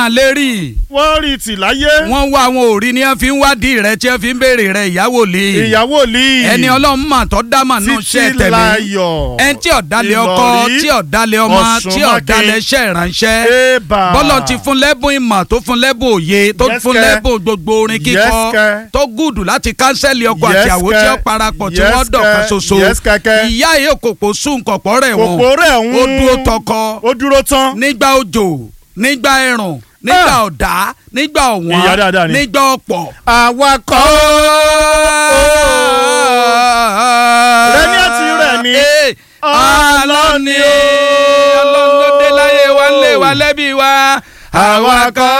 wọn lérí wọ́n rí tì láyé wọ́n wá àwọn òrí ni wọ́n fi ń wádìí rẹ tí wọ́n fi ń béèrè rẹ ìyàwó lè ìyàwó lì ẹni ọlọ́run mà tọ́ dá mà nù ṣẹ́ títí tẹ̀mí láyọ̀ ẹni tí ọ̀dàlẹ̀ ọkọ Ìlọrí, tí ọ̀dàlẹ̀ ọmọ Ọ̀ṣun tí Mákin. ọ̀dàlẹ̀ iṣẹ́ ìránṣẹ́ ébà bọ́lọ̀ ti fún lẹ́bùn ìmọ̀ tó fún lẹ́bùn òye tó Yes, fún kẹ́. lẹ́bùn gbogbo orin Yes, kíkọ kẹ́. tó gùdù láti kánsẹ́lì ọkọ Yes, àti àwò tí kẹ́. ó parapọ̀ tí Yes, wọ́n dọ̀kan kẹ́. ṣoṣo Yes, kẹ́kẹ́. ìyá yìí òkòkò sùn kọ̀pọ̀ rẹ̀ wọ̀n kòkó rẹ̀ ń ó dúró tọkọ ó dúró tán nígbà òjò nígbà ẹ̀rùn nígbà ọ̀dá nígbà Ìyá dáadáa ọ̀wọ́n ni. nígbà ọ̀pọ̀. awakọ̀ Rẹ̀mí àti Rẹ̀mí. ọlọ́ni ọlọ́run ló dé láyé wa ń lé wa lẹ́bí wa awakọ̀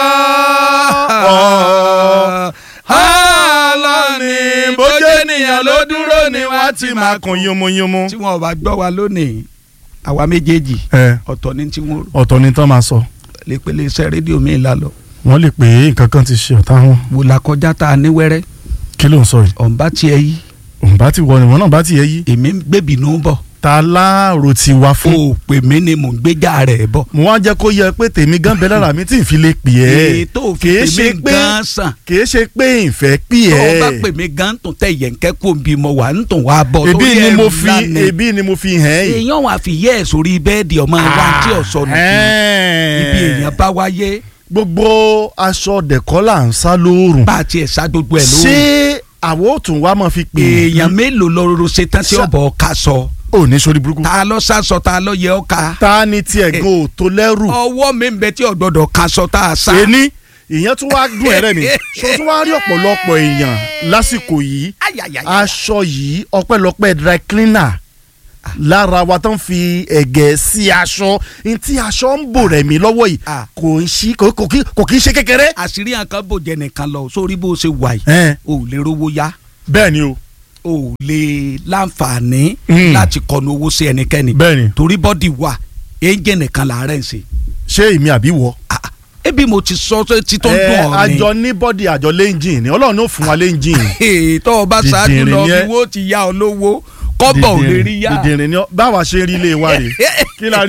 ọlọ́ni bójú ènìyàn ló dúró ni wọ́n ti máa kun kún. yomoyomo. tí wọn ò bá gbọ́ wa lónìí àwa méjèèjì ẹ ọ̀tọ̀ ni tí wọ́n ọ̀tọ̀ ni tán máa sọ lè pele iṣẹ́ rédíò mi là lọ wọ́n lè pè é nǹkan kan ti ṣe ọ̀tá wọn wò la kọjá tá a ní wẹ́rẹ́ kí ló ń sọ yìí ọ̀nba tiẹ̀ yí òun bá ti wọ ni wọn náà bá ti yẹ yí èmi ń gbébìnú bọ̀ ta láàrò ti wá o fún. ò pè mí ni mò ń gbéjà rẹ̀ bọ̀. mo wá jẹ́ kó yẹ pé tèmi gan bẹ lára mi tí n fi lè pè ẹ́ ètò òfin kìí pè ṣe mí pé gan sàn kìí ṣe pé ìfẹ́ pè tó o bá ẹ́ pè mí gan tún tẹ yẹ̀ǹkẹ́ kó bí mo wà ń tún wá bọ̀ ebi lórí ni ẹrù mo fi ńlá ni. ebi ni mo fi hàn yìí. èèyàn wà fi yẹ́ ẹ̀ sórí bẹ́ẹ̀dì ọmọ wa tí ò sọnù kí ibi èèyàn bá wáyé gbogbo aṣọ dẹ̀kọ́ là ń sá lóòrùn bá a tiẹ̀ sá gbogbo ẹ̀ lóhùn ṣé àwọn ò tún wá máa fi pè èèyàn mélòó lọ́rọ́ ṣetán tí Ṣá- ọ̀bọ̀ ká sọ ò ní sórí burúkú ta lọ sásọ ta lọ yẹ ọ́ ká ta ni tiẹ̀ gan ò tó lẹ́rù ọwọ́ mi ń bẹ tí ọ̀gbọ́dọ̀ ká sọ tá a sá. ẹni ìyẹn tún wá dùn ẹ̀rẹ́ mi ṣó tún wá rí ọ̀pọ̀lọpọ̀ èèyàn lásìkò yìí Ayayaya. aṣọ yìí ọpẹ́lọpẹ́ dry cleaner lára wa tó ń fi ẹ̀gẹ́ sí aṣọ ní tí aṣọ ń bò rẹ̀ mí lọ́wọ́ yìí Ah. kò ń ṣí kò kò kí- kò kí ń ṣe kékeré. àṣírí àǹkan bòjẹ́ nìkan lọ sórí bó ṣe wà yìí Ẹ́n, o ò lè rówó yá bẹ́ẹ̀ ni o o ò lè láǹfààní Mm. láti kọnu owó sí ẹnikẹ́ni bẹ́ẹ̀ ni torí bọ́dì wà ẹ̀ńjẹ̀ nìkan làárẹ̀ ń ṣe. ṣé èmi àbí wọ. Ah, ah, ebi mo ti sọ tó ti tó ń Ẹ, dùn ọ́ ni. àjọ ní bọ́dì àjọ lẹ́ńjìn ni ọlọ́run ló fún wa lẹ́ńjìn. Ee, tọ́ ọ bá ṣáájú Dìdìrìn lọ ni bí ẹ. wọ́n ti ya ọ lówó kọ́bọ̀ ò lè rí yá. dìdìrín ni ọ- báwa ṣe rí ilé wa rè kí la rí